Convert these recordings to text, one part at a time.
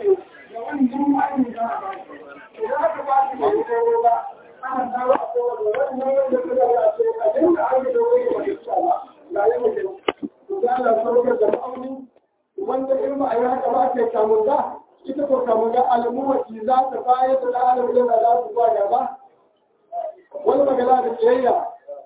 ne da wannan ma'ayin za a ba shi idan aka ba shi mai daidai ba ana samu a kowane wannan wanda suka yi a ce a dinga an yi dogon yi wani ba ga yi mutum to za a saukar da ma'auni wanda in ba a yi haka ba ke kamun da ita ko kamun da alamuwaci za ta bayar da alamun da za su ba gaba wani magana da kiyayya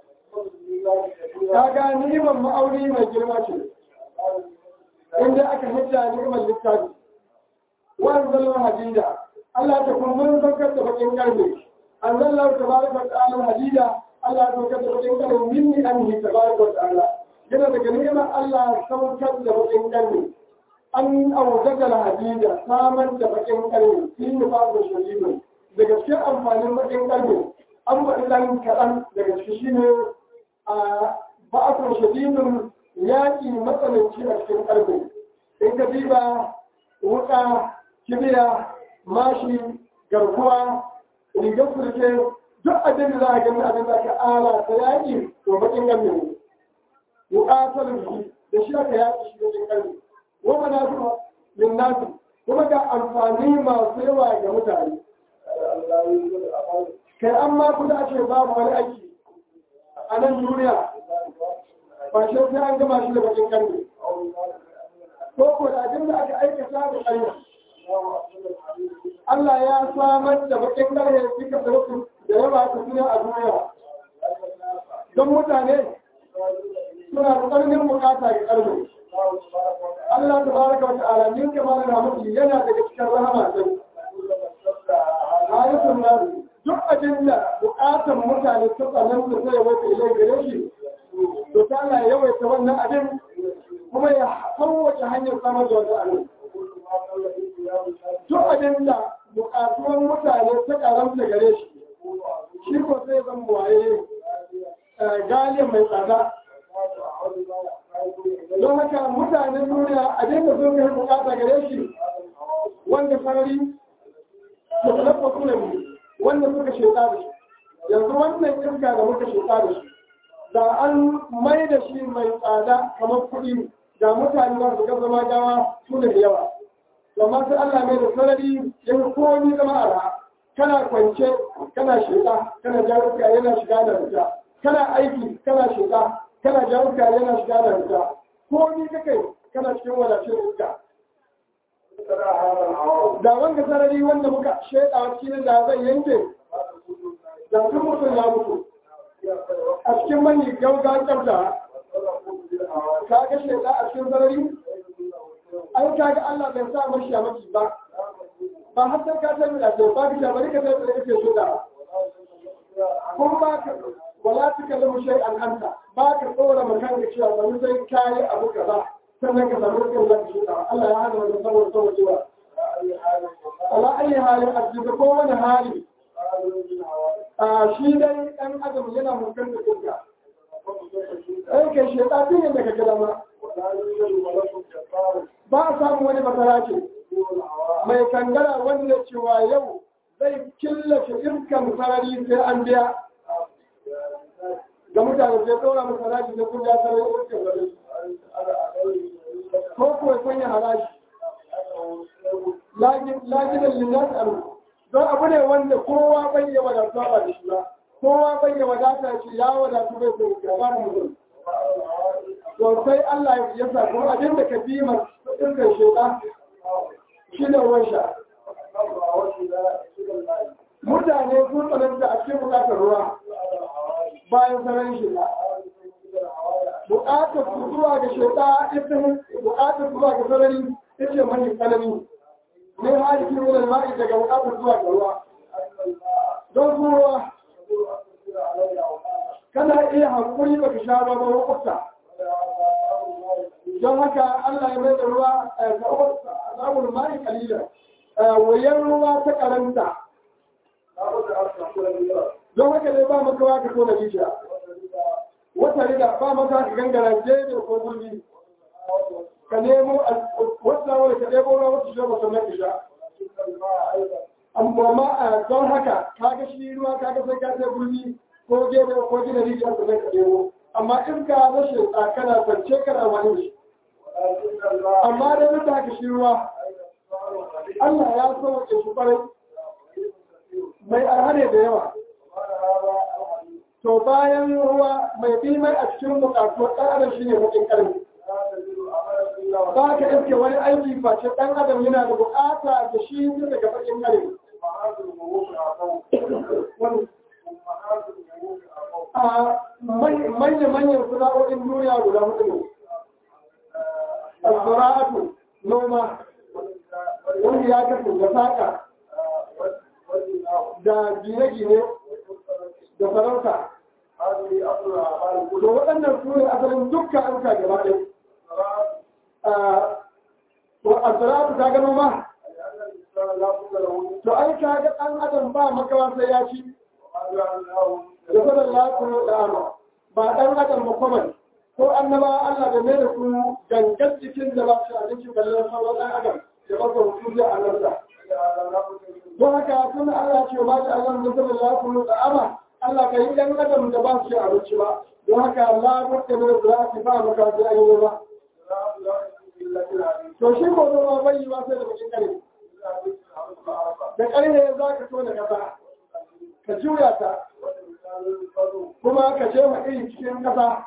ta ga ni'imar ma'auni mai girma ce inda aka hujja ni'imar littafi wani zallar hadida Allah ta kuma mun saukar da bakin karfe an zallar tabaraka wa ta'ala hadida Allah ya saukar da bakin karfe minni anhi tabaraka wa ta'ala yana daga ni'imar Allah saukar da bakin karfe an auzaga hadida samar da bakin karfe shi ne babu shari'a daga cikin amfanin bakin karfe an faɗi ɗan kaɗan daga ciki shi ne a ba'asar shadidin yaƙi matsananci a cikin ƙarfe in ka diba wuƙa kibiya mashi garkuwa rigar surke duk abin da za a gani abin da aka ala ta yaƙi to bakin gamme ne wuƙa talabiji da shi aka yaƙi shi cikin ƙarfe wama na su min nasu kuma ga amfani masu yawa ga mutane kai an ma kuda ce babu wani aiki a nan duniya ba shi sai an gama shi da bakin karni ko ko da abin da aka aikata da karni Allah ya samar da bakin karni suka sarrafa da yawa ta suna a duniya don mutane suna da ƙarfin bukata ga karni Allah ta baraka wa ta'ala min kamar da mutum yana daga cikin rahama sai ayatun nasu duk abin da bukatar mutane ta tsanan da zai wata ilai gare shi to ta Allah ya yawaita wannan abin kuma ya kowace hanyar samar da wata abin duk abin da bukatuwan mutane ta karanta gare shi shi ko sai zan waye galiyar mai tsada don haka mutanen duniya abin da sun kai bukata gare shi wanda farari da talafa kuna biyu wanda suka sheka da shi yanzu wannan iska da muka sheka da shi da an mai da shi mai tsada kamar kuɗi da mutane za su ga zama gawa su da yawa amma sai Allah mai da sarari ya yi komi zama ara kana kwance kana sheka kana jaruka yana shiga da rita kana aiki kana sheka kana jaruka yana shiga da rita komi kake kana cikin wadacin iska da wanda sarari wanda muka shaida a cikin da zai yanke da sun mutum ya mutu a cikin mani gauga tsabta ka ga shaida a cikin sarari an ka ga Allah bai sa mashi a maki ba ba har sai ka tafi da sai ba ka ta bari ka tafi da kake shaida kun ba ka wala ta kallamu shay'an anta ba ka tsora makan ka cewa bari sai kai abu kaza sannan ka samu rikin da shi Allah ya hana wannan saboda saboda cewa ala ayi halin arziki ko wani hali a shi dai ɗan adam yana mulkar da kinka ai kai shi ta tinin da kake dama ba a samu wani masara ce mai kangara wanda cewa yau zai killace iskan sarari sai an biya ga mutane sai ɗora masara da kun ja sarari iskan sarari ko kuwa sanya haraji laginan linnas aru don abu ne wanda kowa bai yi wadatuwa ba da shi ba kowa bai yi wadata shi ya wadatu bai sai gaba da mutum to sai Allah ya sa kuma abin da ka bi ma dukkan sheda shi ne ruwan sha mutane sun tsananta a cikin bukatar ruwa bayan sanar shi buƙatar su zuwa ga shaiɗa ita buƙatar zuwa ga sarari ita mai tsanani ne hali kin wani ma'i daga buƙatar zuwa ga ruwa don su ruwa kana iya hankuri ba ka sha ruwa ba wakwata don haka Allah ya mai da ruwa a zamun ma'i kalila wayan ruwa ta karanta don haka ne ba makawa ka tona rijiya wata riga ba mata ka gangara jebe ko gurbi ka nemo wata wani ka ɗebo ruwa wata shi ba sannan isha amma a don haka kaga shi ruwa kaga sai ka sai gurbi ko jebe ko gina rijiya ka zai ka ɗebo amma in ka rashin tsakana kwance kana wani shi amma da duk da haka shi ruwa Allah ya sauke shi kwarai mai arhane da yawa to bayan ruwa mai bi mai a cikin bukatu ɗan adam shi ne bakin ƙarfi ba ka iske wani aiki face ɗan adam yana da bukata da shi daga bakin ƙarfi a manya-manyan sana'o'in duniya guda hudu ne al-zura'atu noma wanda ya kasu da saƙa da gine-gine da farauta to waɗannan su ne asalin dukkan an ka gaba ɗaya to al-zura'atu ta gano ma to ai ka ga ɗan adam ba makawa sai ya ci da sanar lafiya da ama ba ɗan adam ba kwaman ko annaba Allah da mai da su gangan cikin da ba su abinci kallon sauran ɗan adam da ba su su zai annabta don haka tun Allah ce ba ta Allah da sanar lafiya da ama Allah ka yi ɗan adam da ba su abinci ba don haka lafiya da mai da su ba maka sai an yi ba to shi ko zama bai yi ba sai da bakin kare da ƙarfe za ka so da ƙasa ka juya ta kuma ka ce ma iri cikin ƙasa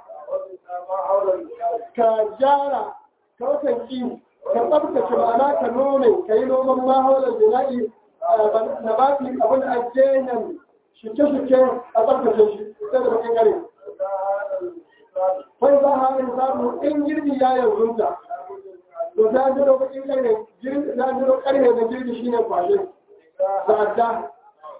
ka gyara ka wasanki ka tsabtace ma'ana ka nome ka yi noman mahaular jina'i na baki abin a jenen shuke-shuke a tsabtace shi sai da bakin gare wai za a harin samu in girbi ya yanzunta to ta jiro bakin gare ta jiro karfe da girbi shine kwashe da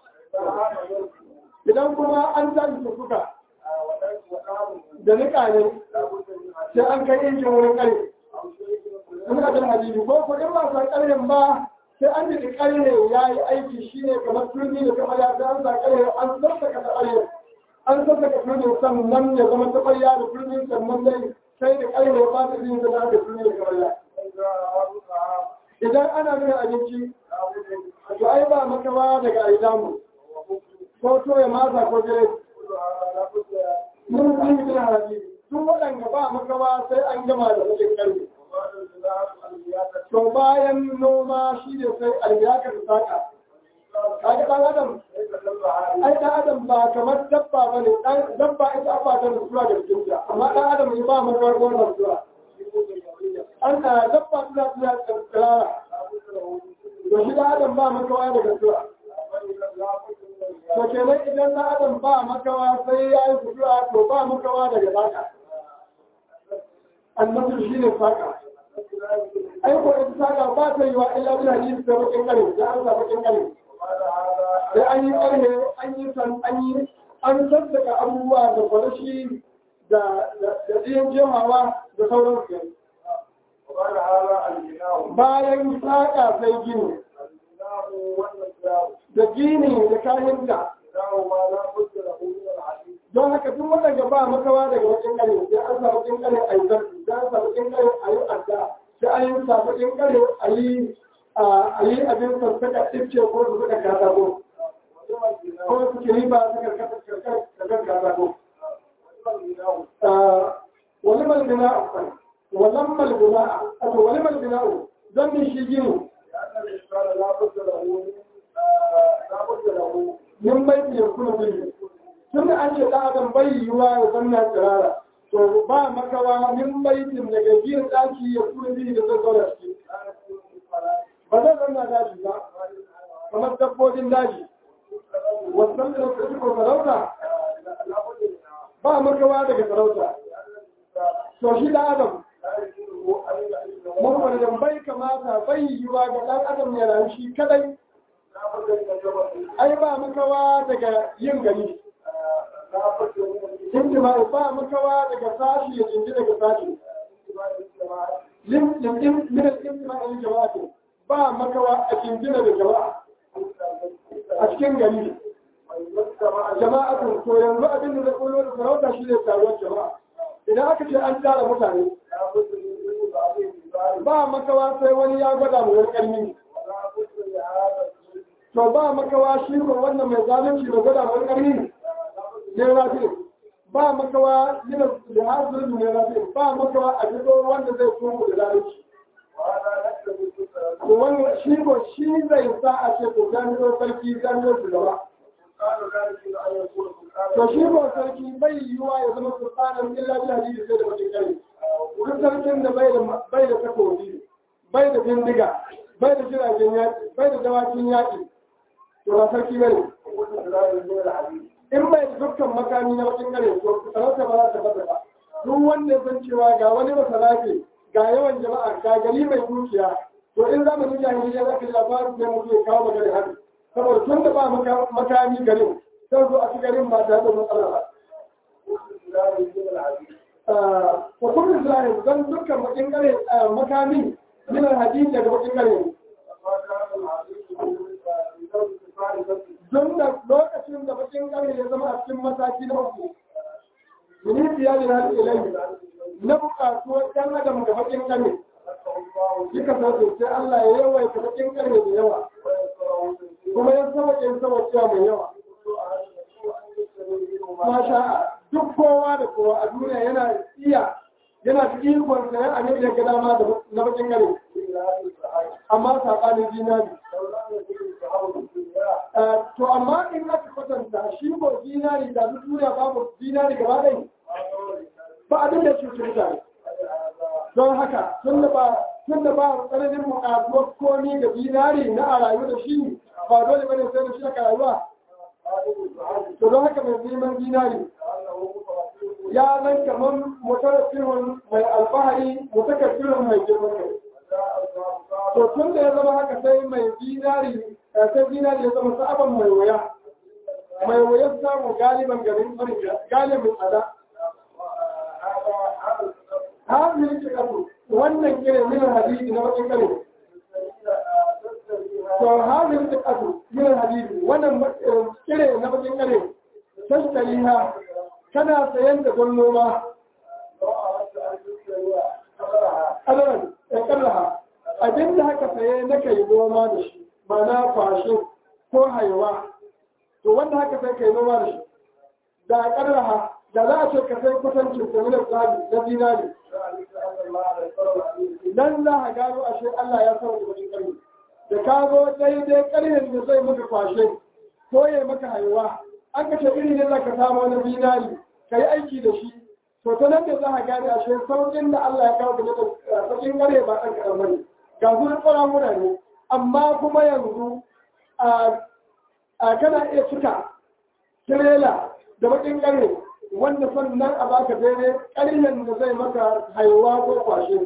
idan kuma an tashi suka da nika ne sai an kai injin wurin kare sun ka tana hadisi ko ko in ba sa karin ba sai an jiki kare ya yi aiki shine kamar turmi da kamar ya sai an sa kare an sassaka ta kare an sassaka turmi sannan ya zama ta ƙwarya da turmi sannan dai sai da kare ya ba ta jin da da turmi da kamar ya idan ana nuna abinci to ai ba makawa daga aidamu ko to ya masa ko jire mun yi bin haraji tun waɗanda ba makawa sai an gama da cikin ƙarfi to bayan noma shi ne sai aliyakar saka kaga ɗan adam ai ɗan adam ba kamar dabba ba ne dabba ita ba ta nutsuwa da cikinta amma ɗan adam ne ba makawa ko nutsuwa an na dabba tana tana tsirara to shi ɗan adam ba makawa daga nutsuwa to kenan idan na adam ba makawa sai ya yi sutura to ba makawa daga saka annabi shi ne saka ai ko ita saka ba ta yi wa illa bin hadisi da bakin kare da an sa bakin kare sai an yi kare an yi san an yi an sassaka abubuwa da kwalashi da da jiyan jemawa da sauran su bayan saka sai gini da gini da kayan da don haka duk waɗanda ba makawa daga wajen kare sai an sa wajen kare a yi zarfi sai an sa wajen kare a yi adda sai an yi sa wajen kare a yi a yi abin sassaka ɗifce ko su suka katako ko su kiri ba su karkar katako wani malbina wannan malbina a to wani malbina zan bi shi gini min bai fiye kuna biyu tun da an ce ɗan adam bai yiwuwa ya zanna tsirara to ba makawa min baitin daga gina ɗaki ya kuna biyu da zai zauna ciki ba zai zanna daji ba kamar dabbobin daji wasan da suka ko sarauta ba makawa daga sarauta to shi ɗan adam Muhammadu bai kamata bai yiwuwa ga ɗan adam ya rayu shi kadai ai ba makawa daga yin gani intima'i ba makawa daga sashi ya jinji daga sashi minar intima'i jama'atin ba makawa a jinjina da jama'a a cikin gari jama'atun to yanzu abin da zai kullo da sarauta shi ne taruwar jama'a idan aka ce an tara mutane ba makawa sai wani ya gwada mu wani ƙarni to ba makawa shi ko wannan mai zalunci da gwada wani ƙarni ne rafi ba makawa yana da hasirin ne rafi ba makawa a fito wanda zai kuma da zalunci to wannan shi ko shi zai sa a ce to jami'o sarki jami'o shugaba to shi ko sarki bai yiwuwa ya zama sultanan illa bi hadisi sai da bakin kare duk sarkin da bai da bai da takobi bai da bindiga bai da jiragen yaƙi bai da dawakin yaƙi to ba sarki bane in bai da dukkan makami na bakin kare to sarauta ba za ta bada ba duk wanda ya san cewa ga wani masalafi ga yawan jama'a ga gari mai dukiya to in zamanin jahiliya za ka ji labarin sai mutum ya kawo magana haka saboda tun da ba makami garin sai zo a ci garin ba tare da matsala ba wa kullu islamin dan dukkan bakin kare makami min alhadid daga bakin kare don da lokacin da bakin kare ya zama a cikin mataki na uku miniti ya jira ilai na bukatuwar ɗan adam ga bakin kare Kika sauke sai Allah ya yawaita bakin kare da yawa kuma ya sauke sauke mai yawa masha duk kowa da kowa a duniya yana iya yana da ikon sayan abin da ga dama na bakin gare amma saɓanin zinari to amma in aka kwatanta shi ko zinari da duk duniya babu zinari gaba ɗai ba abin da cuci mutane don haka tun da ba tun da ba tsananin buƙatuwar komi da zinari na a rayu da shi ba dole bane sai da shi aka rayuwa to don haka mai neman zinari ya zan kamar mutarafihun mai alfahari mutakafirun mai girman kai to tun da ya zama haka sai mai zinari sai zinari ya zama sa'aban mai wuya mai wuya samu galiban garin farin galibin tsada hazin shi kasu wannan kire min hadisi na bakin kare to hazin shi kasu min hadisi wannan kire na bakin kare tashtariha kana sayan da don noma adaran ya kallaha abinda haka saye na kai noma da shi mana kwashe ko haiwa to wanda haka sai kai noma da shi da kallaha da za a ce ka sai kusancin saminar tsari na zinari nan za a gano ashe Allah ya sauke wajen ƙarni da ka zo daidai ƙarhin da zai maka kwashe ko ya maka haiwa an kashe iri ne za ka samu wani zinari ka yi aiki da shi to ta nan da za a gane ashe sauƙin da Allah ya kawo da sauƙin ƙarhe ba ɗan kaɗan bane ga su ƙwaramuna ne amma kuma yanzu a kana iya cika tirela da baƙin ƙarhe wanda sannan a baka daidai ƙaryen da zai maka haihuwa ko kwashe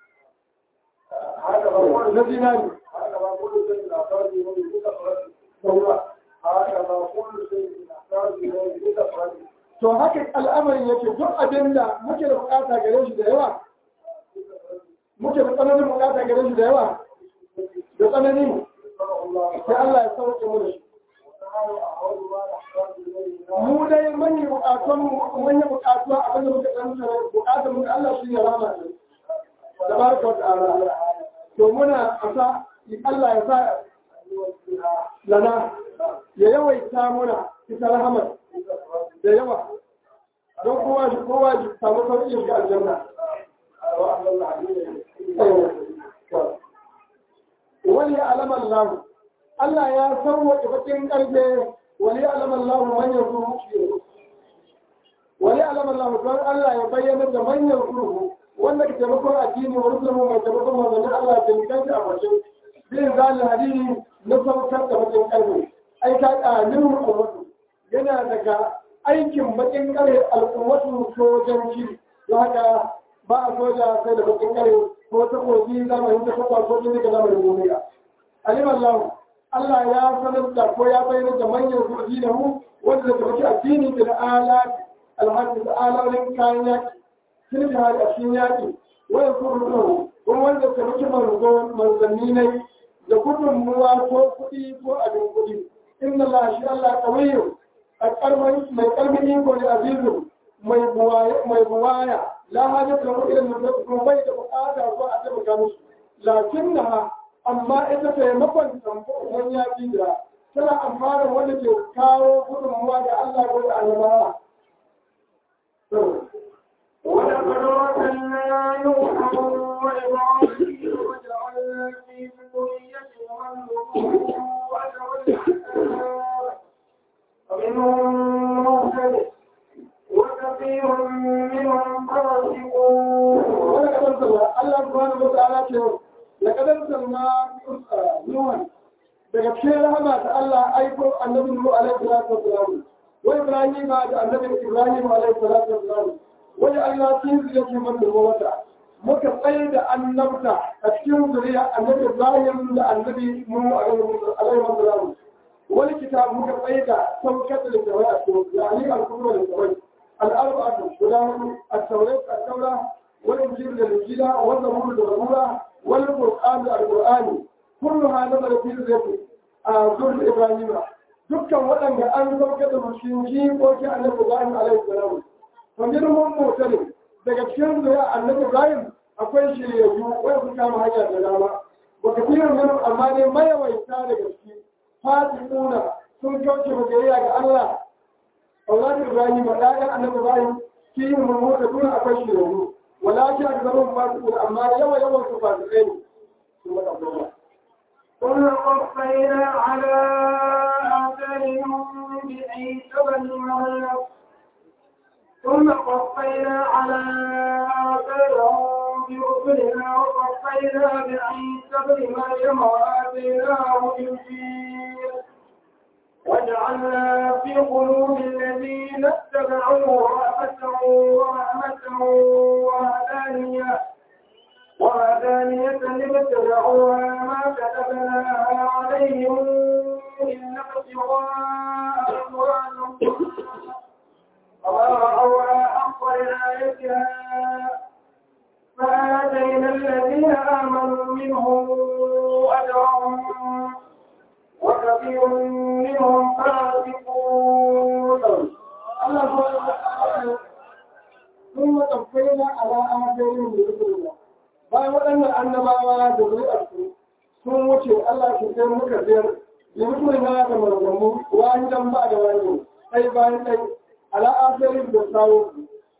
na zinari to haka al'amarin yake duk abin da muke da bukata gare shi da yawa muke da tsananin bukata gare shi da yawa da tsanani sai Allah ya sauke mu da shi mu dai manyan bukatun manyan bukatuwa abin da muka san bukatun mu Allah shi ne rama ne da barka wa ta'ala to muna asa Allah ya sa lana ya yawaita muna ita rahamar da yawa don kowa shi kowa shi samu sauƙi shiga aljanna wani alamar lahu Allah ya sauwaƙe bakin ƙarfe wani alamar lahu manyan ruhu wani alamar lahu don Allah ya bayyana da manyan ruhu wanda ka taimakon addini wa rusulun mai taimakon manzannin Allah da mikanci a bakin bin zalin hadini na saukar da bakin ƙarfe ai ka ƙanin rukumatu yana daga aikin bakin ƙarfe al'ummatu sojanci don haka ba a soja sai da bakin ƙarfe ko ta kogi zamanin ta kwakwa ko jini ga zamanin duniya alimar lahu Allah ya sanar da ko ya bayyana da manyan kuɗi da mu wanda da baki addini da ala alhaji da alalin kayan yaki sun da hali a cikin yaki wanda su rubu kuma wanda ta baki manzo manzanni ne da gudunmuwa ko kuɗi ko abin kuɗi inna Allah shi Allah kawiyyu a karman mai karmin iko ne azizu mai buwaya mai buwaya la hajata lahu ila nusrat kuma bai da bukata ko a tabbata musu lakinnaha amma ita taimakon tamfon ya da tana amfana wanda ke kawo gudunmuwa da Allah ko da annabawa. ولقد أرسلنا نوحا وإبراهيم وجعلنا في ومنهم مهتد وكثير منهم فاسقون ولقد أرسلنا الله سبحانه وتعالى ce لقد أرسلنا نوحا daga cikin rahama ta Allah aiko annabi Nuhu alaihi salatu wassalam wa Ibrahim da annabi Ibrahim alaihi salatu wassalam wa Allah tin zuriya man wata muka tsaye da annabta a cikin zuriya annabi Ibrahim da annabi Nuhu alaihi salatu wani kitab muka tsaye da saukar da littafai a cikin yani al-kubra littafai al-arba'atu guda hudu at-taurat at-taura wal injil da injila wa zabur da zabura wal qur'an da al-qur'ani kulluha nazara fi zati a zuwa ibrahima dukkan waɗanda an sauke da mushinki ko ki annabi ibrahim alaihi salam to minhum mutane daga cikin zuwa annabi ibrahim akwai shiryayyu wai su kama hanya da dama wa kafirin minhum amma ne mayawaita daga ciki fasikuna sun kauce biyayya ga Allah أولاد إبراهيم وآية أن إبراهيم فيهم الموتى أكل شيء ولكن أكثرهم فاسقون أما يوم يوم فاسقين ثم تقول ثم قفينا على آثارهم بعيسى بن مريم ثم قفينا على آثارهم برسلنا وقفينا بعيسى بن مريم وآتيناه الإنجيل وجعلنا في قلوب الذين اتبعوه رأفة ورحمة وهدانية وهدانية لابتدعوها ما كتبناها عليهم إلا ابتغاء أموالهم وما رأوها حق رعايتها فآتينا الذين آمنوا منهم أجرهم وكثير منهم فاسقون الله سبحانه وتعالى ثم قفينا على آثارهم برسلنا bayan waɗannan annabawa da zuri'arsu sun wuce Allah ke sai muka biyar da mutum na da marzamu wahidan ba da wani sai bayan ɗai ala asirin da sawo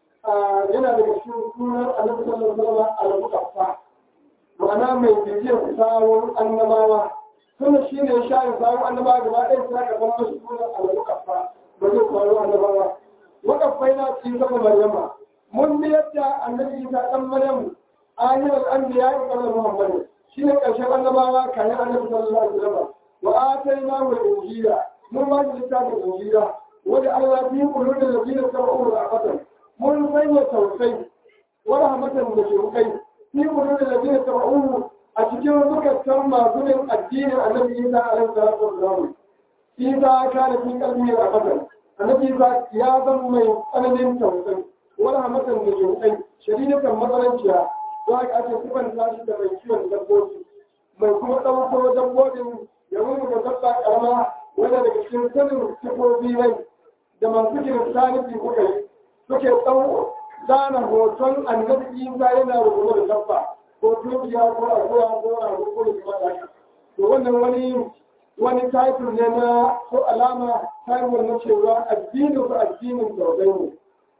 yana daga cikin sunan annabi sallallahu alaihi wasallam al-muqaffa ma'ana mai bibiyar sawon annabawa suna shi ne sha'in sawon annabawa gaba ɗaya suna karɓar masu sunan al-muqaffa ba zai sawon annabawa muqaffai na cikin zama maryama mun biyar da annabi isa ɗan maryamu ahirar anbiya ya kalla muhammadu shi ne ƙarshen annabawa kayan annabi sallallahu alaihi wasallam wa atayna mu injila mun ba shi littafin injila wanda Allah fi kullu da ladina tabu rahmatan mun sanya tausayi wa rahmatan da ke kai fi kullu da ladina tabu a cikin zukatan masu yin addinin annabi Isa alaihi salatu wasallam Isa kana fi kalbi rahmatan annabi Isa ya zama mai tsananin tausayi wa rahmatan da ke kai shadidatan matsalanciya za ka ake sifan tashi da mai kiwon dabbobi mai kuma ɗauko dabbobin ya da dabba ƙarama wanda daga cikin sanin sifofi ne da masu kiristaniti kuka yi suke ɗau zana hoton annabi isa yana rubuta da dabba ko tunkiya ko akuya ko rago ko da kuma haka to wannan wani wani title ne na ko alama title na cewa addinin su addinin tausayi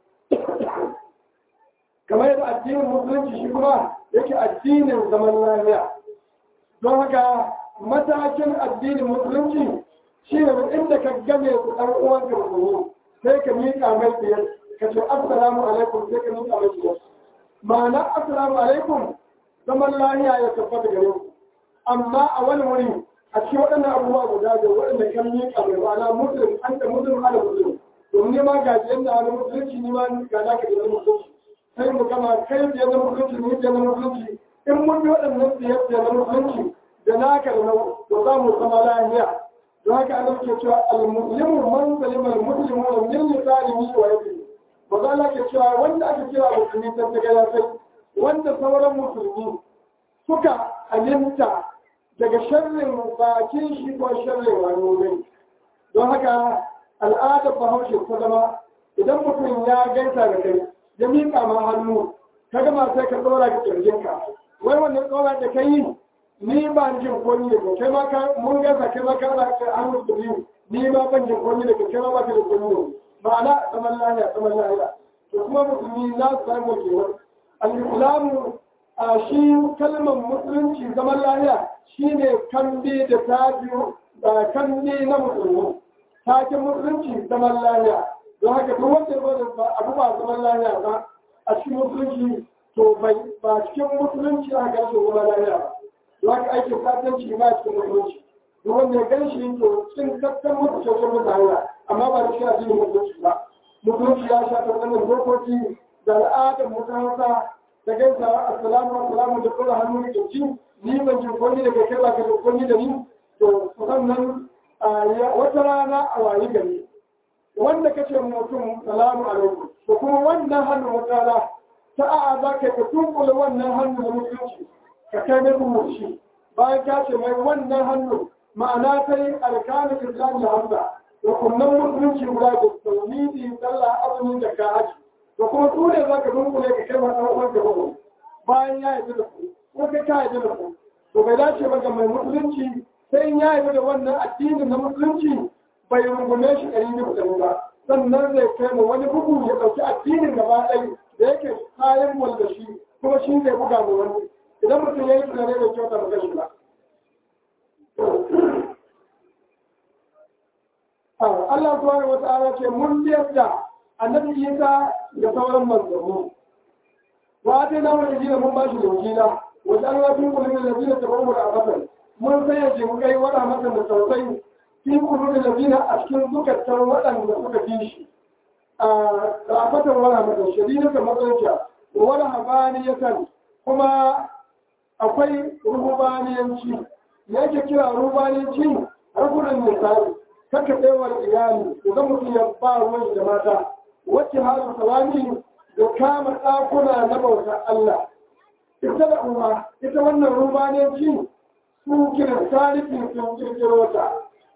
ne kamar yadda addinin musulunci shi kuma yake addinin zaman lafiya don haka matakin addinin musulunci shi ne inda ka game su ɗan uwan ka musulmi sai ka miƙa mai biyar ka ce assalamu alaikum sai ka miƙa mai biyar ma'ana assalamu alaikum zaman lafiya ya tabbata gare ku amma a wani wuri a cikin waɗannan abubuwa guda da waɗanda kan miƙa mai ma'ana musulun an da musulun ala musulun domin ma gajiyar da wani musulunci ni ma ga za ka gina musulunci sai mu gama kai biyar na musulunci ni biyar na musulunci in mun bi waɗannan biyar biyar na musulunci da naka da nau to za mu zama lahiya don haka an ke cewa al-muslimu man salima al-muslimu wa min lisanihi wa yadihi ba za la ke cewa wanda aka kira musulmi ta daga ya sai wanda sauran musulmi suka alinta daga sharrin bakin shi ko sharrin wani don haka al'adar bahaushe ta zama idan mutum ya gaisa da kai ya miƙa ma hannu ka gama sai ka tsora ga kirjinka wai wannan tsora da ka yi ni ba jin komi da kai ma ka mun gaza kai ma ka ba ka hannu da biyu ni ma ban jin komi da kai ma ba ka da komi da ma'ana zaman lahiya zaman lahiya to kuma musulmi za su samu kewar al-islamu a shi kalmar musulunci zaman lahiya shine kambi da tabi'u da kambi na musulmi takin musulunci zaman lahiya don haka duk wanda ya ba abu ba zaman lahiya ba a cikin musulunci to bai ba cikin musulunci a gashi zaman lahiya ba don haka aikin satanci ba cikin musulunci duk wanda ya gan shi to cikin kakkan mutuncin mutane amma ba da shi addinin musulunci ba musulunci ya shafa wannan dokoki da al'adar mutanensa da gaisawa assalamu assalamu da kula hannu da kirji ni ban jin kwani da kai ba ka jin kwani da ni to sannan wata rana a wayi gari wanda kace mutum salamu alaikum to kuma wannan hannu wata rana ta a'a za ka ka tunkula wannan hannu da mutunci ka kai mai rubuci bayan ka ce mai wannan hannu ma'ana ta yi alkanin islam da hamza da kunnan musulunci guda da tauhidi sallah azumin da ka haji da kuma su ne za ka dunkule ka kai wani ɗan da babu bayan ya yi da ku ko kai ka yi da ku to bai dace ba ga mai musulunci sai in ya yi da wannan addinin na musulunci bai rungume shi ɗari da ɗari ba sannan zai kai mu wani bugu ya ɗauki addinin gaba ɗaya da yake kayan wanda shi kuma shi zai buga mu wani idan mutum ya yi tunani da kyauta ba shi ba. Allah subhanahu wa ta'ala ce mun yadda annabi Isa da sauran manzanni wa ta na wani jina mun bashi injila wa ta Allah tun kullum da jina ta bamu da abadan mun sanya jin kai wada masa da tausayi fi kullu da jina a cikin zukatan waɗanda suka fi shi a rafatan wala mata shadida ta matsalanciya wala habaniyatan kuma akwai rubaniyanci yake kira rubaniyanci rukunin misali kaka tsewar iyali idan mutum ya ba ruwan da mata wacce halin salami da kama ɗakuna na bautar Allah ita da umma ita wannan rubaniyarci su kiran tarihi sun kirkiro ta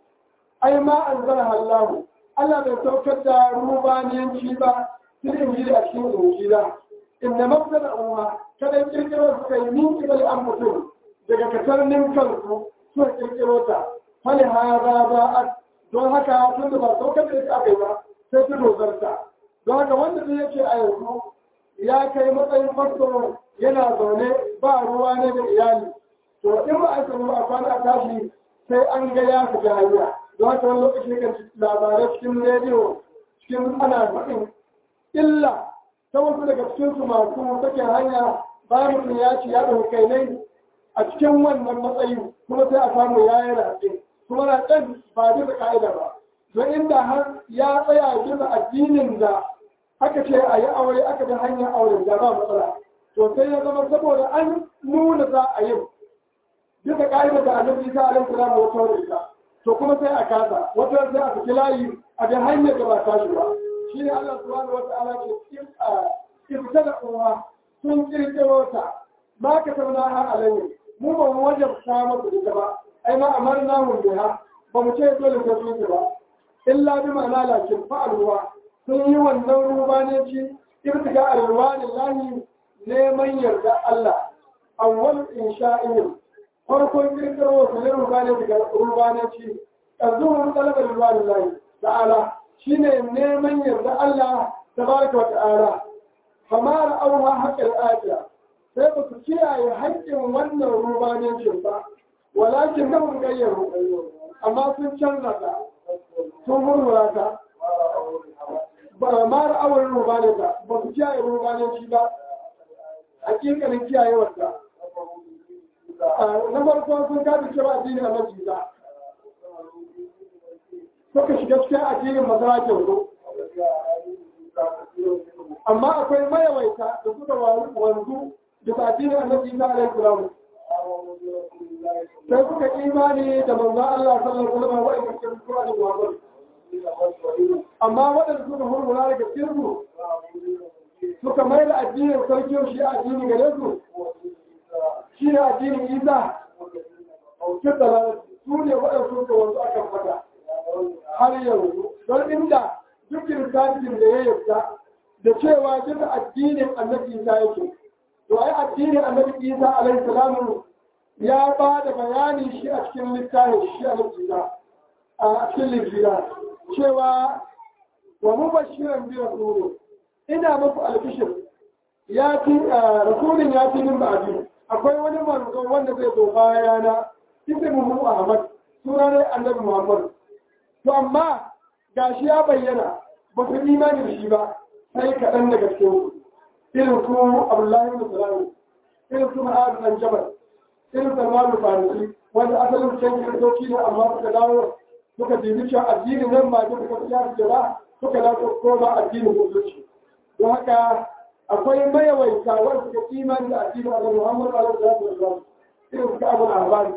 ai ma an zara hallahu Allah bai saukar da rubaniyanci ba sun injili a cikin injila inda mafsa da umma kada kirkiro suka yi min kibali an mutum daga katarnin kansu suka kirkiro ta fali hada ba a don haka tun da ba saukar da ita aka yi ba sai ta dozarta don haka wanda zai yake a yanzu ya kai matsayin farko yana zaune ba ruwa ne da iyali to in ba a samu a kwana a tashi sai an ga ya fita hanya don haka wani lokaci kan labarai cikin rediyo cikin ana faɗin illa ta wasu daga cikinsu masu sakin hanya bayan mutum ya ci ya ɗauki kai a cikin wannan matsayi kuma sai a samu ya yi rafe kuma na ɗan ba bisa ka'ida ba don inda har ya tsaya bisa addinin da aka ce a yi aure aka bi hanyar aure da ba matsala to sai ya zama saboda an nuna za a yi bisa ka'ida da annabi isa alaihi salam wata wani ita to kuma sai a kasa wata sai a saki layi a bi hanyar da ba tashi ba shi ne Allah subhanahu wa ta'ala ce kirta da uwa sun kirkiro ta ma ka tauna ha alayhi mu ba mu wajabta masa ita ba ai ma amarna hun biha ba mu ce dole sai sun ba illa bi ma'ana lakin fa'alwa sun yi wannan rubaneci irtiga alwani lahi neman yarda Allah awwal insha'in farkon kirkiro su ne rubaneci ga rubaneci azuhun talabar alwani lahi ta'ala shine neman yarda Allah tabaraka wa ta'ala kamar auha haƙƙin ajiya sai ba su kiyaye haƙƙin wannan rubanecin ba walakin na gayyaru amma sun canza ta sun murmura ta ba ma ra'awar rubane ta ba su kiyaye rubaneci ba hakikanin kiyayewar ta na farko sun kaji cewa addini a majiza suka shiga cikin addinin masara kyau amma akwai mayawaita da suka wanzu da addinin annabi Isa alaihi salam sai suka imani da manzo Allah sallallahu alaihi wasallam wa'in cikin Qur'ani da Bible amma waɗanda suka hurmura daga cikin su suka mai da addinin sarki shi addini gare su shi ne addinin Isa kitta su ne waɗanda suka wanzu akan fata har yanzu don inda duk kirkancin da ya yarda da cewa duka addinin annabi Isa yake to ai addinin annabi Isa alaihi salamu ya ba da bayani shi a cikin littafin shi a Isa a cikin linjila cewa wa mubashiran bi rasulin ina muku albishir ya ci rasulun ya ci min ba'di akwai wani manzo wanda zai zo bayana ismuhu ahmad suna ne annabi muhammad to amma gashi ya bayyana ba su imani da shi ba sai kaɗan daga cikin su irin su abdullahi bin salam irin su ma'ad dan jabal irin salman farisi wanda asalin can kiristoci ne amma suka dawo suka dibi cewa addinin nan ba da suka fiya su ba suka dawo koma addinin musulunci don haka akwai mayawaita wanda suka imani da addinin annabi muhammad sallallahu alaihi wasallam irin su abu al-ahbari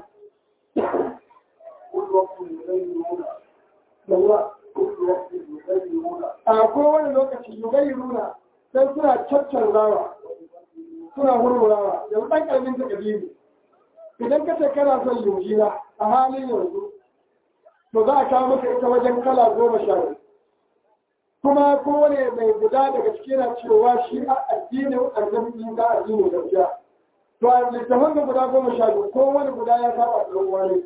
كل وقت يغيرون yawa كل وقت يغيرون a kowane lokaci yugairuna sai suna caccanzawa suna hurmurawa yanzu ɗan ƙaramin ta ƙabilu idan ka ce kana son linjila a halin yanzu to za a kawo maka ita wajen kala goma sha biyu kuma kowane mai guda daga ciki yana cewa shi a addinin annabi isa addinin gaskiya to a littafin da guda goma sha biyu kowane guda ya saba da wani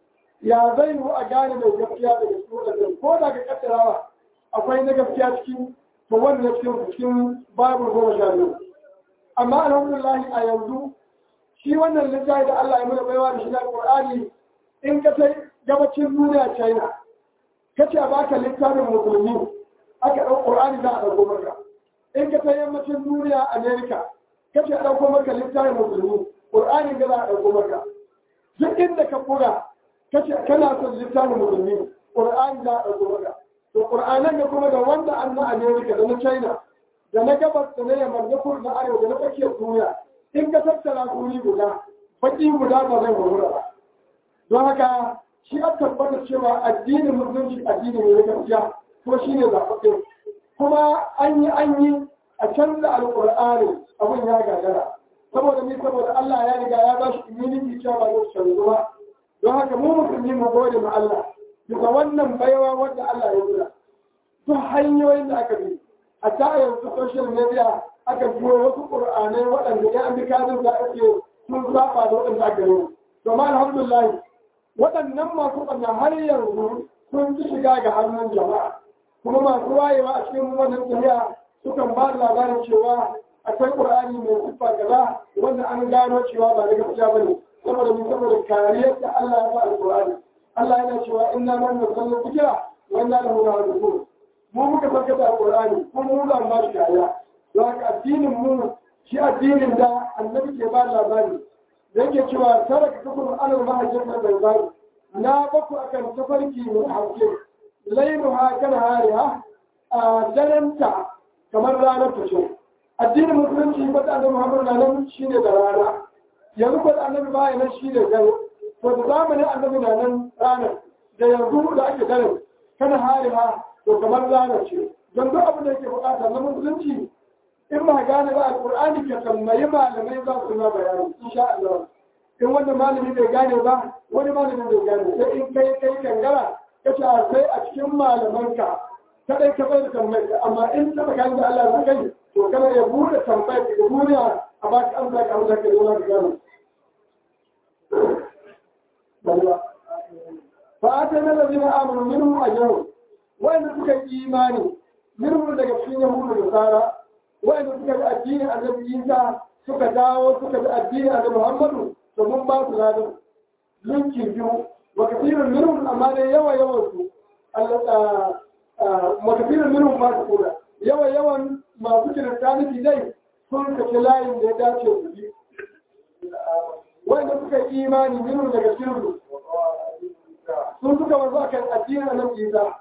ya zai yi a gane mai gaskiya daga cikin wadannan ko da ga kaddarawa akwai na gaskiya cikin to wannan cikin cikin babu goma sha biyu amma alhamdulillah a yanzu shi wannan littafi da Allah ya mana baiwa da shi na Qur'ani in ka sai gabacin duniya China kace a baka littafin musulmi aka ɗau Qur'ani za a ɗauko maka in ka sai yammacin duniya America kace a ɗauko maka littafin musulmi Qur'ani ga za a ɗauko maka duk inda ka buga kace kana son littafin musulmi Qur'ani za a ɗauko maka to Qur'anan da kuma da wanda an na America da na China da na gabas da na yamma na kudu na arewa da na tsakiyar duniya in ka tattara kuri guda baki guda ba zai horura ba don haka shi a tabbatar cewa addinin musulunci addini ne na gaskiya ko shi ne zaɓaɓɓe kuma an yi an yi a canza alƙur'ani abin ya gagara saboda ni saboda Allah ya riga ya ba shi immunity cewa ba zai canzu ba don haka mu musulmi mu gode ma Allah bisa wannan baiwa wanda Allah ya nuna duk hanyoyin da aka bi a ta yanzu social media aka biyo wasu ƙur'anai waɗanda ya an bi kazin da ake sun zaɓa da waɗanda aka yi domin alhamdulillah waɗannan masu ɓanna har yanzu sun ci shiga ga hannun jama'a kuma masu wayewa a cikin wannan tafiya sukan ba da labarin cewa akwai ƙur'ani mai siffa kaza wanda an gano cewa ba da gaskiya bane saboda mun saboda kariyar da Allah ya ba alƙur'ani Allah yana cewa inna man nusallu dhikra wa inna lahu lahafizun mu muka farka da alƙur'ani kuma mu za mu ba shi kariya don haka addinin mu shi addinin da annabi ke ba labari da yake cewa tara ka kafin alal mahajjar da bai bari na baku akan tafarki mai hauke lairu ha kan hariha a darenta kamar ranar ta ce addinin musulunci ba da annabi muhammadu na nan shi ne da rana yanzu ko da annabi baya nan shi ne dare to da zamanin annabi na nan ranar da yanzu da ake dare kan hariha to kamar ranar ce don duk abin da yake bukata na musulunci in ba gane ba alƙur'ani ka tambayi malamai za su ma bayani insha Allah in wanda malami bai gane ba wani malami bai gane sai in kai kai kangara ka ce a sai a cikin malamanka kadai ka bai da tambayar amma in ta baka da Allah za kai to kana ya bude tambayar ka duniya a ba ka amsa ka amsa ka dole ka gane fa atana allazina amanu minhum ajrun wa'anda suka yi imani minhum daga cikin yahudu da sara wa'anda suka bi addinin annabi Isa suka dawo suka bi addinin annabi Muhammadu to mun ba su ladan linkin biyu wa kafirun minhum amma dai yawa yawan su Allah wa kafirun minhum ma su kula yawa yawan masu kiristaniti dai sun kace layin da ya dace su bi wa'anda suka yi imani minhum daga cikin su sun suka wanzu akan addinin annabi Isa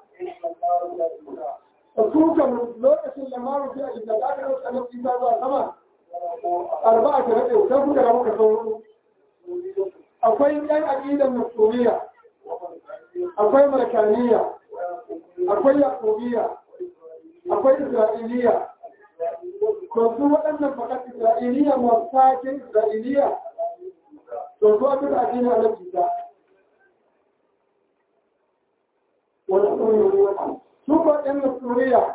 suka lokacin da maru fi a da aka rasa na isa zuwa sama arba'a ta rade sai kuka ramu ka sauro akwai yan aqidan nusuriya akwai malakaniya akwai yaqubiya akwai isra'iliya to su waɗannan fakat isra'iliya masu sake isra'iliya to su abin addini a nan isa wani su ba ɗan nasuriya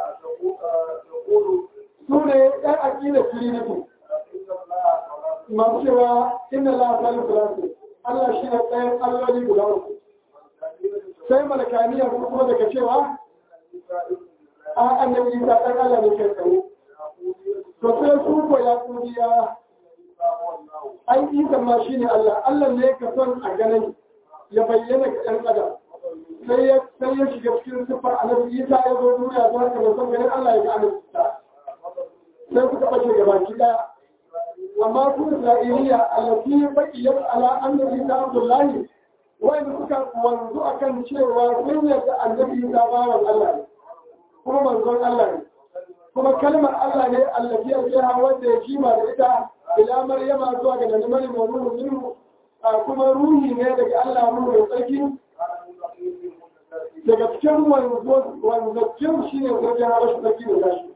su ne ɗan aƙila trinity masu cewa inna la salu filasi Allah shi ne ɗayan alloli guda uku sai malakaniya su kuma daga cewa a annabi isa ɗan Allah ne kai tsaye to sai su ko ya kuriya an isa ma shi ne Allah Allah ne ka son a ganin ya bayyana ga ɗan adam sai ya sai ya shiga cikin sifar annabi Isa ya zo duniya don haka bai son ganin Allah ya ga annabi Isa sai suka bace gaba ki daya amma su Isra'iliya allati baqiyat ala annabi Isa Abdullahi wanda suka wanzu akan cewa sun yarda annabi Isa bawan Allah ne kuma manzon Allah ne kuma kalmar Allah ne allafi aljiha wanda ya kima da ita ila maryama zuwa ga nan maryam wa ruhu minhu kuma ruhi ne daga Allah ruhu mai tsarki daga cikin wanzaccin shi ne wajen harashi tsarki da gashi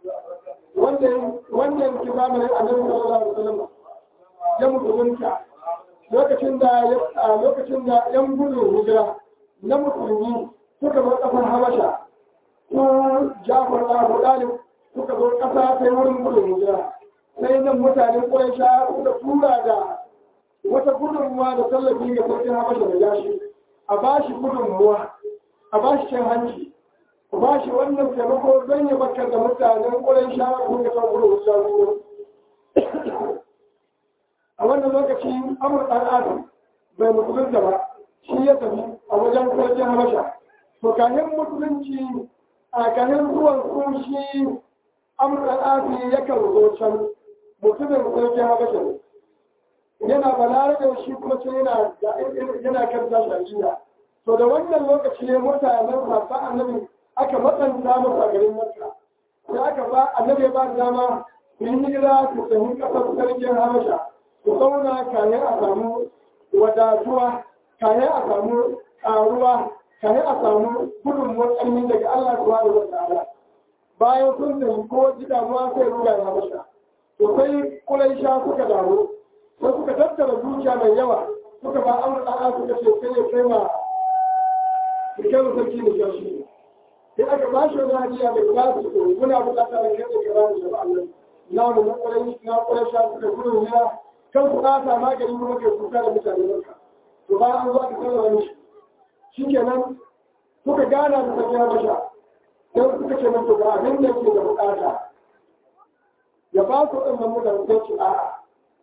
wanda yanki zamanin annabi sallallahu alaihi wasallam ya musulunta lokacin da lokacin da yan gudun hijira na musulmi suka zo kasar habasha su jafar da abu dalib suka zo kasa ta wurin gudun hijira sai nan mutanen ƙwaisha suka tura da wata gudunmuwa da tallafi ga sarkin habasha da yashi a ba shi gudunmuwa a ba shi cin hanci a ba shi wannan taimako don ya bakar da mutanen ƙwaisha suka kan gudun hijira a wannan lokaci amur ɗan adam bai musulunta ba shi ya tafi a wajen sarkin habasha to kayan musulunci a kayan zuwan su shi amur ɗan adam yakan zo can mutumin sarkin habasha ne yana balarabe shi kuma sai yana yana kan tashajiya to da wannan lokaci ne mutanen safa annabi aka matsanta masa garin makka sai aka ba annabi ba dama su yi hijira su tafi kasar sarkin habasha su zauna kayan a samu wadatuwa kayan a samu ƙaruwa kayan a samu gudunmuwar ƙarfi daga Allah subhanahu wa ta'ala bayan sun tafi ko ji damuwa sai ruga ya habasha to sai kulaisha suka damu sai suka tattara zuciya mai yawa suka ba amur ɗa'a suka ce sai ya kai ma rikin sarki da shashi sai aka ba shi wani hadiya mai ba su ko muna bukata da kai da kira da shafa Allah namu na ƙwarai na ƙwarai sha suka gudun ya kan su ɗasa magani kuma ke kuka da mutane barka to ba an zo aka sallama mishi shi kenan suka gana da sarki habasha sai suka ce masa ga abin da ke da bukata ya ba su ɗin mutane sai ce a'a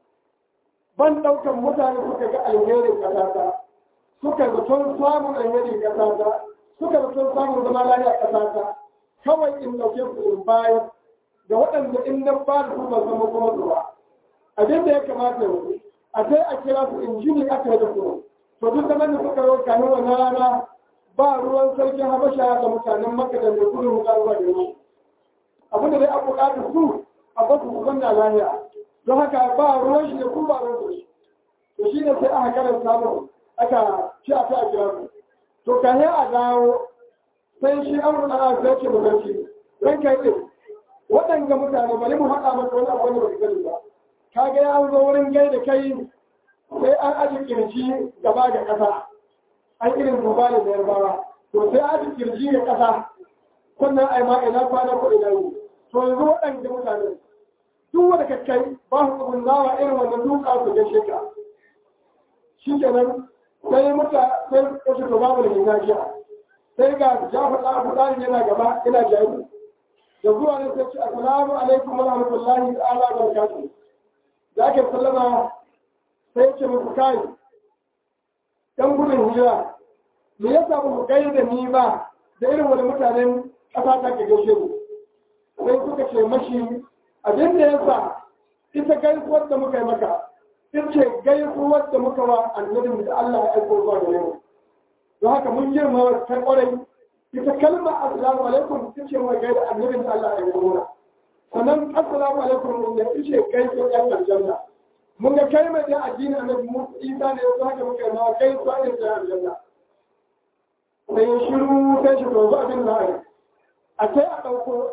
ban ɗaukan mutane suka ga alherin ƙasata suka zaton samun alherin ƙasata suka zaton samun zama lafiya ƙasata kawai in ɗauke su in bayar da waɗanda in nan ba da su ba zama kuma zuwa abin da ya kamata yanzu a sai a kira su in jini aka yi da su to duk zaman da suka yau kanin wannan rana ba ruwan sarkin habasha da mutanen makka da mai gudun mukarwa da yau abin da dai an buƙatar su a basu su zanna lafiya don haka ba ruwan shi da ku ba ruwan shi to shi ne sai aka karanta mu aka ci a ta kira mu to ka a dawo sai shi an ruɗa a sai ce magarci ran kai ɗin waɗanga mutane bari mu haɗa maka wani abu wanda ba ka gani ba ka ga ya zo wurin gai da kai sai an aji kirji gaba ga ƙasa an irin duba da yarbawa to sai aji kirji ga ƙasa sannan ai ma ina kwana ko ina yi to yanzu waɗanda mutane duk wanda ka kai ba su tsubin nawa irin wannan duka su gaishe ka shi kenan sai muta sai kashi to babu da ginajiya sai ga jafar da abu ɗari yana gaba ina jari da zuwa ne sai ce assalamu alaikum wa rahmatullahi ta'ala wa barakatuh da ake sallama sai ce musu kai dan gudun hijira me yasa ba mu kai da ni ba da irin wani mutanen ƙasa ta ke gaishe mu sai suka ce mashi abin da ya sa ita gaisuwar da muka yi maka ita ce gaisuwar da muka wa annabin da Allah ya aiko zuwa gare mu don haka mun girma ta kwarai ita kalmar assalamu alaikum ita ce mai gaida annabin da Allah ya aiko mana sannan assalamu alaikum ne ita ce gaisuwar yan aljanna mun ga kalmar da addini annabi mu isa ne yanzu haka muka yi ma gaisuwa ne da aljanna sai shiru sai shi to abin da a sai a ɗauko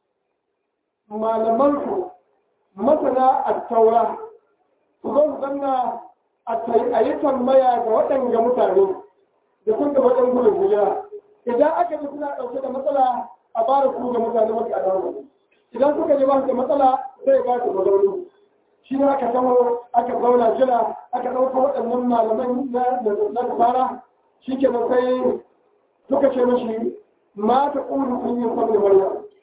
malamanku masana a taura su zo su zanna a yi tambaya ga waɗanda mutane da sun gaba ɗan gudun hijira idan aka ji suna ɗauke da matsala a ba da su ga mutane masu adamu idan suka ji ba su da matsala zai ba su mazauni shi ne aka samu aka zauna jira aka ɗauko waɗannan malaman na fara shi ke sai suka ce mashi ma ta ƙudu sun yi samun maryam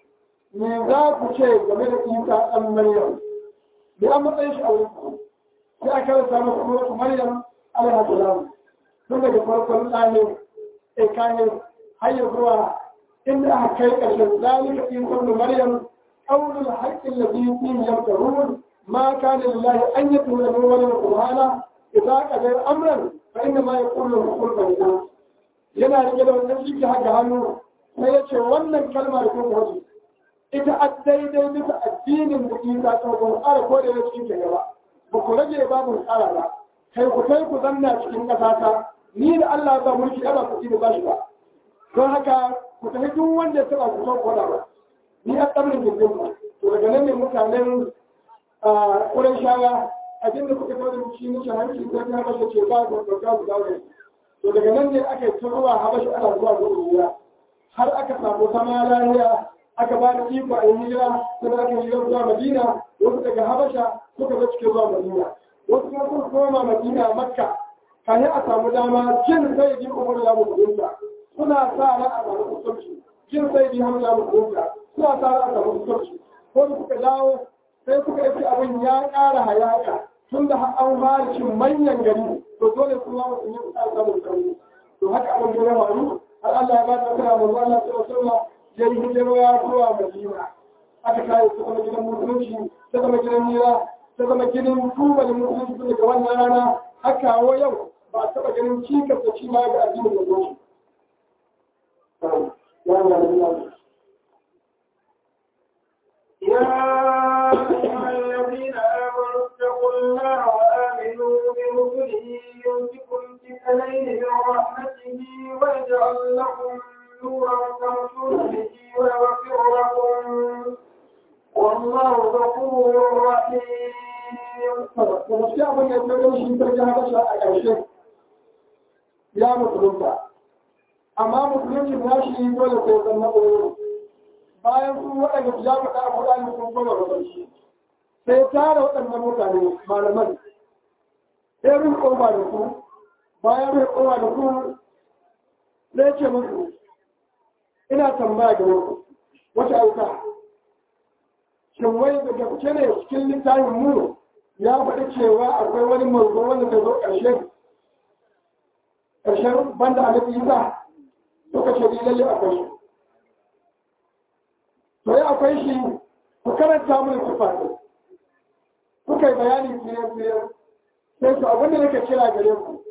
me za ku ce game da isa ɗan maryam da an matsayin shi a wurin ku sai aka rasa masa suratu maryam alaihi salam tun daga farkon ɗanin tsakanin har ya zuwa inda aka kai ƙarshen zalika isa ɗan maryam ƙaunin haƙƙin da biyu fiye yamtarun ma kana lillahi an yi tura min wani subhana idza qadara amran fa inna ma yaqulu lahu kun fayakun yana rike da wannan shi haka hannu sai ya ce wannan kalmar kun waje ita a daidai bisa addinin da isa ta kun tsara ko da ya cikin ke gaba ba ku rage ba mu tsara ba kai ku kai ku zanna cikin ƙasa ta ni da Allah ba mulki ba ku ci ba shi ba don haka ku tafi duk wanda ya taba ku son koda ba ni a tsarin jirgin ku to daga nan ne mutanen ƙuran shawa abin da kuka kawo da shi ne shahararci ko ta habasha ce ba ku ɗauka ku dawo to daga nan ne aka yi ta zuwa habasha ana zuwa zuwa har aka samu zama lahiya aka ba da iko a yi hijira sai aka yi zuwa madina wasu daga habasha suka zo cikin zuwa madina wasu kuma sun koma madina makka kafin a samu dama jin sai ji umar ya mutunta suna sa ran a samu kusurci jin sai ji hamza mutunta suna sa ran a samu kusurci ko da suka dawo sai suka yi abin ya ƙara hayaka tun da an fara cin manyan gari to dole su ma su yi kusa samun sauri to haka abin da ya faru har Allah ya ba ta kira manzo Allah sallallahu alaihi wasallam ya yi hijira ya zuwa Madina aka kai su kuma gidan musulunci ta zama gidan nira ta zama gidan tubalin musulunci tun daga wannan rana har kawo yau ba a taɓa ganin cikas da ci ma ga addinin da goshi. يا أيها الذين آمنوا اتقوا الله وآمنوا برسله يؤتكم كفلين من رحمته ويجعل لكم نورا تمشون به ويغفر لكم والله غفور رحيم. Gaskiya abin da ya gani shi ta ji habasha a ƙarshe ya musulunta. Amma musulunci na shi dole sai zan na ɓoye. bayan sun waɗanda su ya faɗa a faɗa sun koma gaban shi sai tara waɗannan mutane malaman sai rufe ƙofa da su bayan rufe ƙofa da su sai ce musu ina tambaya ga ku wata auka shin wai da gaske ne cikin littafin mu ya faɗi cewa akwai wani manzo wanda zai zo ƙarshe ƙarshen banda annabi Isa suka ce lalle akwai shi to ya akwai shi ku karanta mun sifa ne kuka yi bayani fiye fiye sai su abinda nake kira gare ku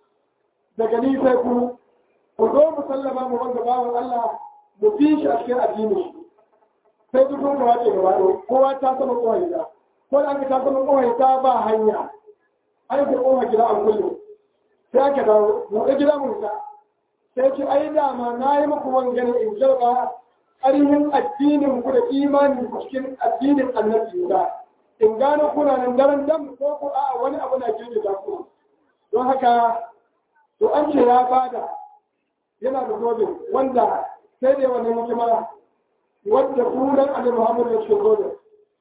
daga ni sai ku ku zo mu sallama mu wanda bawan Allah mu bi shi a cikin addini shi sai duk kun wace gaba ɗaya kowa ta sama kowai da ko da aka ta sama kowai ta ba hanya an ka kowa gida an kulle sai aka dawo buɗe gida mu ta sai ce ai dama na yi muku wangane in jarba ƙarfin addinin ku da imanin ku cikin addinin annabi da in gano kuna nan daren dam ko ku a wani abu na jirgin da ku don haka to an ce ya bada yana da zobe wanda sai da wani hikima wanda sunan annabi Muhammad ya ce zobe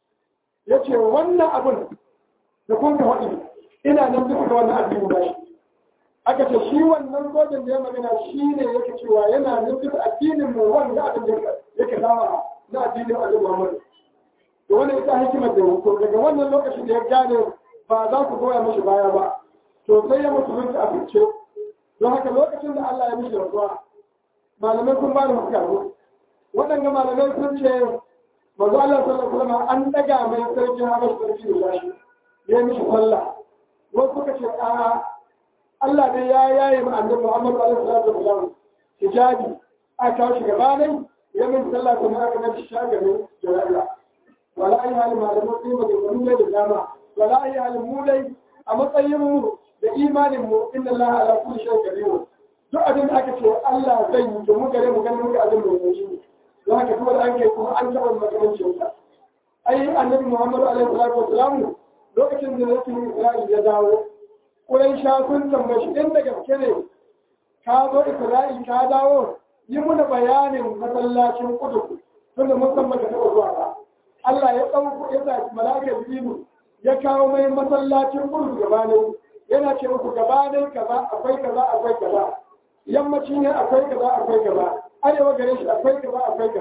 ya ce wannan abun da kun ka faɗi ina nan duka da wannan addini ba shi aka ce shi wannan zoben da ya magana shi ne yake cewa yana nan duka addinin mu wanda abin da yake dama na addinin annabi Muhammad to wannan ita hikimar da to daga wannan lokacin da ya gane ba za ku goya mashi baya ba to sai ya musulunci a fice don haka lokacin da Allah ya mishi rasuwa malamai sun ba da hukaru waɗanda malamai sun ce manzo Allah sallallahu alaihi wasallam an daga mai sarki Habash sarki da shi ya mishi sallah wasu suka ce a Allah ne ya yaye ma annabi Muhammad sallallahu alaihi wasallam hijabi a kawo shi gabanin ya min sallah kuma aka nabi shagarin jara'a wala ai halin malamai sun maganganu ne da dama wala ai halin mu dai a matsayin mu da imanin mu inna Allah ala kulli shay'in qadir duk abin da aka ce Allah zai yi to mu gare mu ganin muka abin da yake yi don haka kuma da an kai kuma an taɓa makamancin sa ai annabi Muhammad alaihi salatu wasalam lokacin da Rasul Isra'il ya dawo Quraisha sun tambaye shi inda gaske ne ka zo Isra'il ka dawo yi muna bayanin masallacin Qudus tunda mun san baka taɓa zuwa ba Allah ya ɗauko ya sa mala'ikar Jibril ya kawo mai masallacin Qudus gabanin yana ce muku gabanin kaza akwai kaza akwai kaza yammaci ne akwai kaza akwai kaza arewa gare shi akwai kaza akwai kaza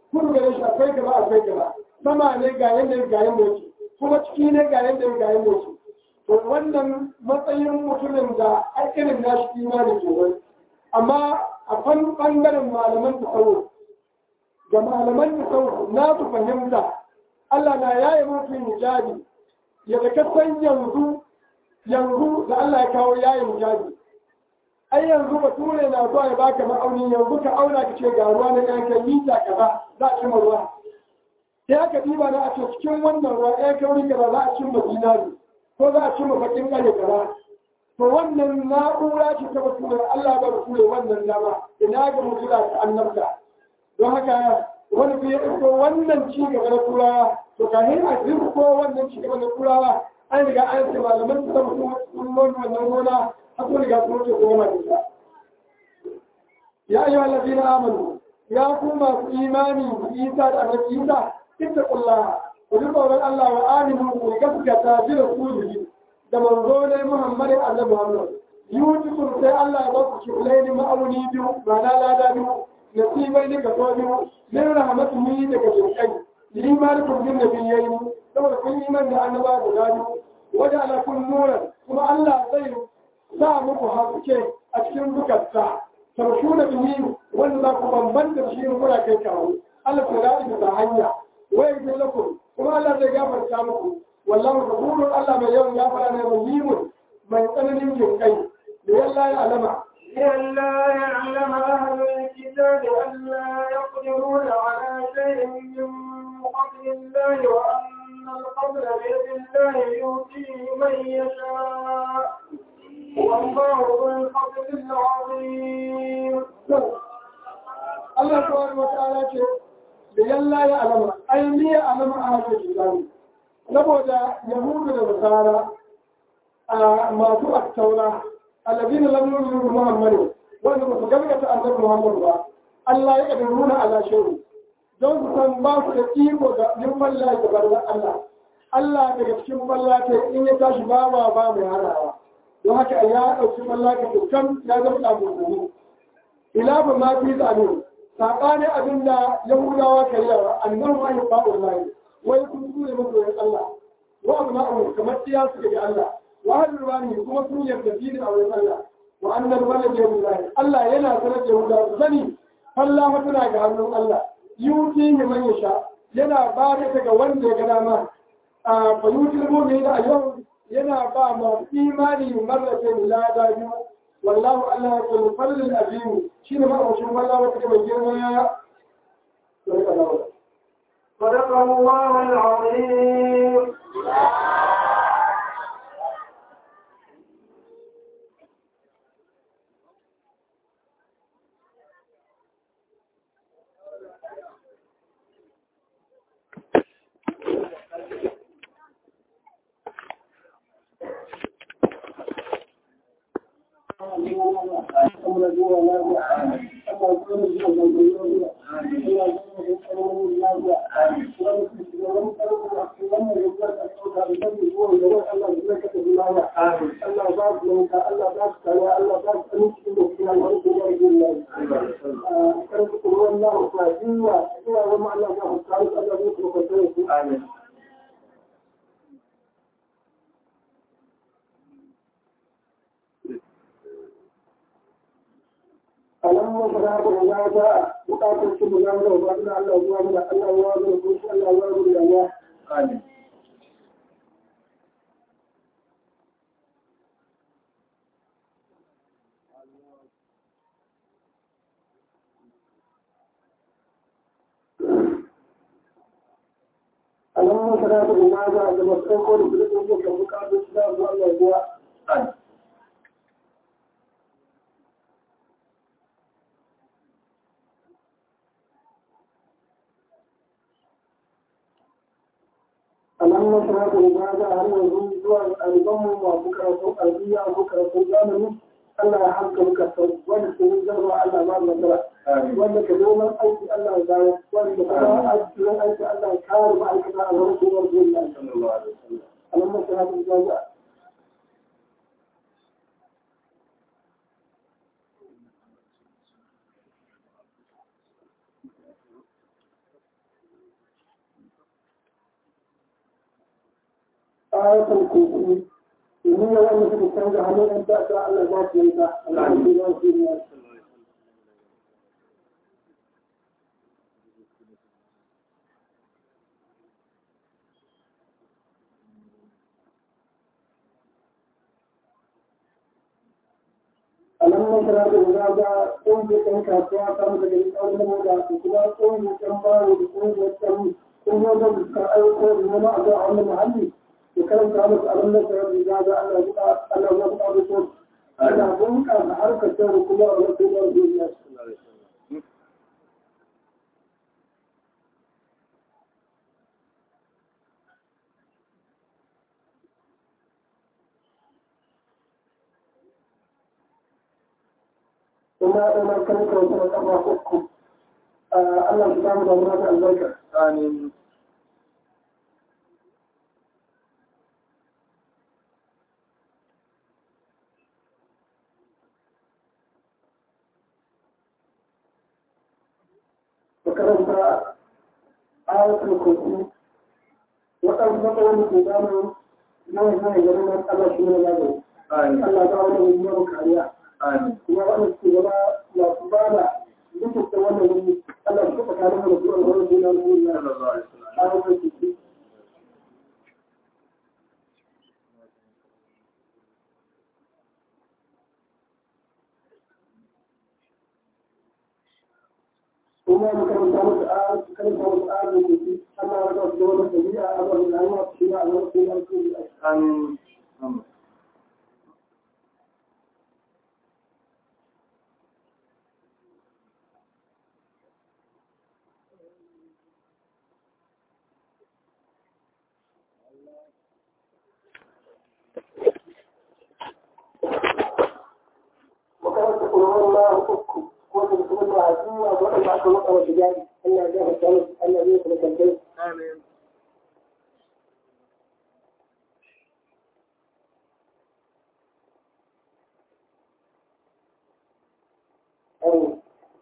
kudu gare shi akwai gaba akwai gaba sama ne ga yanda ga yanda yake kuma ciki ne ga yanda ga yanda yake to wannan matsayin mutumin da a irin nashi imani ke wani amma a fan bangaren malaman tasawuf ga malaman tasawuf na su fahimta Allah na yaye mutum hijabi ya da kasan yanzu yanzu da Allah ya kawo yayin hijabi ai yanzu bature na zuwa ya baka ma'auni yanzu ka auna ka ce ga ruwa na ɗan kai mita kaza za a cimma ruwa sai aka diba na a ce cikin wannan ruwa ɗaya kauri kaza za a cimma dinari ko za a cimma bakin ƙare kaza to wannan na'ura ce ta bature Allah ba bature wannan dama ina ga mutula ta annabta don haka wani bai ɗauko wannan ci gaba na turawa to kafin a ko wannan ci gaba na turawa an riga an ce malaman su sama sun wannan gona har sun riga sun wuce goma da ita ya ayyuha allazina amanu ya ku masu imani isa da annabi isa ittaqullaha ku ji tsoron Allah wa aminu ku gaskata bi rasulihi da manzo ne Muhammad annabi Muhammad yutukum sai Allah ya ba ku kiblaini ma'auni biyu ba na lada biyu nasibai ne ga so biyu min rahmatuhu daga jinkai limanukum bin nabiyyin saboda kun iman da annaba guda biyu wajen ala kun nuran kuma Allah zai sa muku haske a cikin zukarta tarshu da bihi wanda za ku bambanta shi kuna kai kawo Allah ta ra'i da hanya wai ga lakum kuma Allah zai gafarta muku wallahu ghafurun Allah mai yawan gafara ne rahimun mai tsananin jinkai da yalla ya alama لئلا يعلم أهل الكتاب ألا يقدرون على شيء من فضل الله وأن الفضل بيد الله يؤتيه من يشاء والله ذو الفضل العظيم Allah subhanahu wa ta'ala ce da yalla ya alama ai ni ya alama a hajjar islami saboda yahudu da nasara a masu aktaura alladina lam yu'minu muhammadin wanda ba su gaskata annabi muhammad ba Allah ya kadiruna ala shay'in don su san ba su da iko da yin falla da barzan Allah Allah daga cikin falla ta in ya tashi ba ba ba mai hanawa don haka ya ɗauki falla ka dukkan ya zama ɗabuɗu ila ba ma fi tsano saɓanin abin da yahudawa ka yi yawa annan ma yi ba'ur layi wai kun ture masoyin Allah wa abu na'u kamar tsiya su ga Allah wa hadu ruwani kuma sun yarda dinin a wurin Allah wa annan wala da yahudawa Allah yana sanar da yahudawa sani falla tana ga hannun Allah yuti ne man yasha yana ba da ga wanda ya ga dama a fayutul mu'min da yau yana ba ma imani marrata lada biyu wallahu Allah ya kullu fadlul azim shine ma aushin wallahi wata mai girma ya صدق الله العظيم Amin. alamma fara da ya ta bukatar su da nan da ba Allah ya da Allah ya da ku Allah ya da ya Amin. alamma fara da ya ta da masu ko da duk da bukatar su da Allah ya Amin. alamma fara da ya ta har yanzu zuwa albamu masu karatun albiya ko karatun zamani Allah ya hanka muka sau wanda ke yin zarwa Allah ba nasara Amin. wanda ka neman aiki Allah ya dawo wanda kuma aiki aiki Allah ya kare ma'aikata a wurin kuma zuwa Sallallahu alaihi wasallam. alamma fara da ya ta ayatul kursi domin ya wanda suka canza hannun ɗan ta'adda Allah za su yi ta Allah ya su yi alamman kira da guda ga ƙungiyar ɗan kasuwa ta mu daga ƙaunar moda da kuma ƙungiyar ɗan baro da ƙungiyar ɗan ƙungiyar da suka aiko da nema a zuwa wani muhalli da karanta musu alamman kira da guda ga Allah ya Allah ya buƙa da su ana bunƙasa harkar ta da kuma a wasu yawon duniya. kuma ina kan kawai kafa uku Allah su samu da mata albarka. Amin. Makaranta ayatul kursi waɗansu matsaloli ke damun yawan yawan garin nan Allah shi ne gado. Amin. Allah ta wani yiwuwar kariya. Amin. kuma wanda suke gaba masu ba da duk da wannan wuri Allah shi ka kare mu da kuma wannan duniya duniya Sallallahu alaihi wasallam. a wannan ciki kuma mu karanta musu a karanta musu a da ciki Allah ya ga su da wannan tabi'a a wannan rayuwa shi ma a wannan duniya duniya Amin. Amin. makaranta kuma Allah uku ko da kuma da hajjiya waɗanda aka maka wasu jari Allah ya gafarta musu Allah zai kuma kalbai Amin. Amin.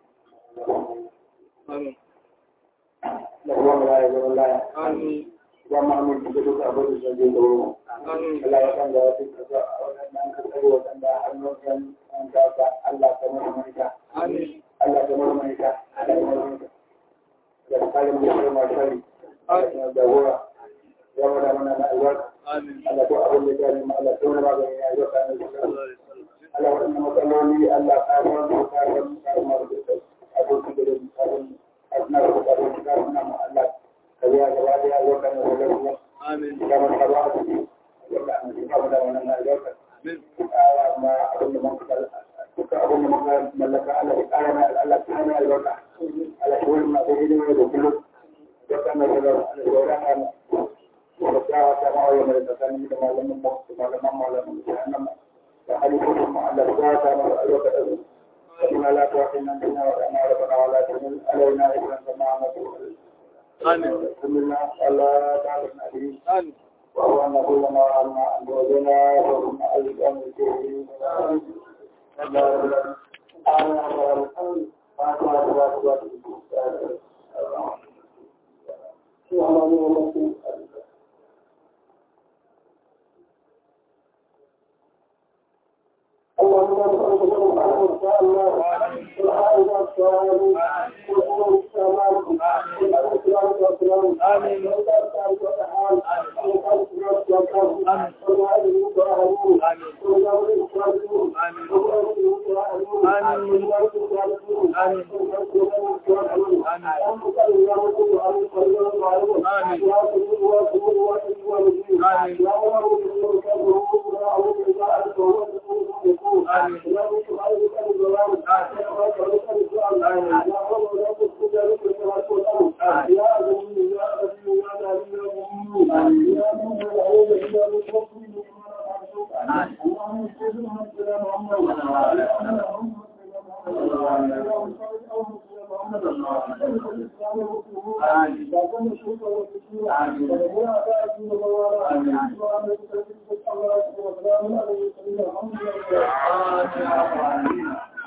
Amin. da kuma mulaya da mulaya Amin. ya ma'amin da duka abin da zai da wuri Amin. Allah ya san da wasu kasa a wannan an ka tsare waɗanda hannun kan an kasa Allah ta marmarita Amin. Allah ta marmarita Allah ta marmarita da tsarin da ya mashari da jagora ya wada mana na albarka Amin. Allah to abin da ya gani ma Allah ta wani magani ya yi wa Sallallahu alaihi wasallam. Allah waɗannan matsaloli Allah ka san su ka san ka san masu da abokin da zai ka san asna da abokin ka san ma Allah ka biya gaba da ya zo kan da ruwa Amin. da mun ka ba su wanda an ji ka da wannan albarka Amin. ma abin da mun ka duka abin da muka mallaka Allah ya kara mai Allah ta hana albarka Allah ya wani masu hidima da kullum da kan da da Allah ya wani ana da tsawa ta ma'auya mai tsakanin da malamin mu da malaman malamin da annan da halifofin mu Allah ya ta masa albarka da su kuma la ta wa inna inna wa inna rabbana wa la tunil alaina ibran kama amatu Amin. Bismillah Allah ta'ala nabi Amin. وهو أن كل ما عنا أن وجنا وهم أيضا الكريم اللهم نسألك من الخير إن شاء الله والعائلة الصالحين والأمور السلام والإسلام والسلام آمين والإسلام والحال والإسلام والسلام آمين والوالد والأهلين والأولاد الصالحين والأولاد الصالحين آمين والوالد الصالحين آمين والأولاد الصالحين آمين اللهم صل على سيدنا محمد آمين يا سيدي يا سيدي يا سيدي والدين آمين يا رب العالمين يا أعوذ بالله أنت هو يكون آمين يا رب العالمين الظلام يا رب العالمين يا رب لا تسجد لك كما تقول يا أبي يا أبي يا نبي يا أمي يا من لا إله إلا أنت اللهم صل على سيدنا محمد آمين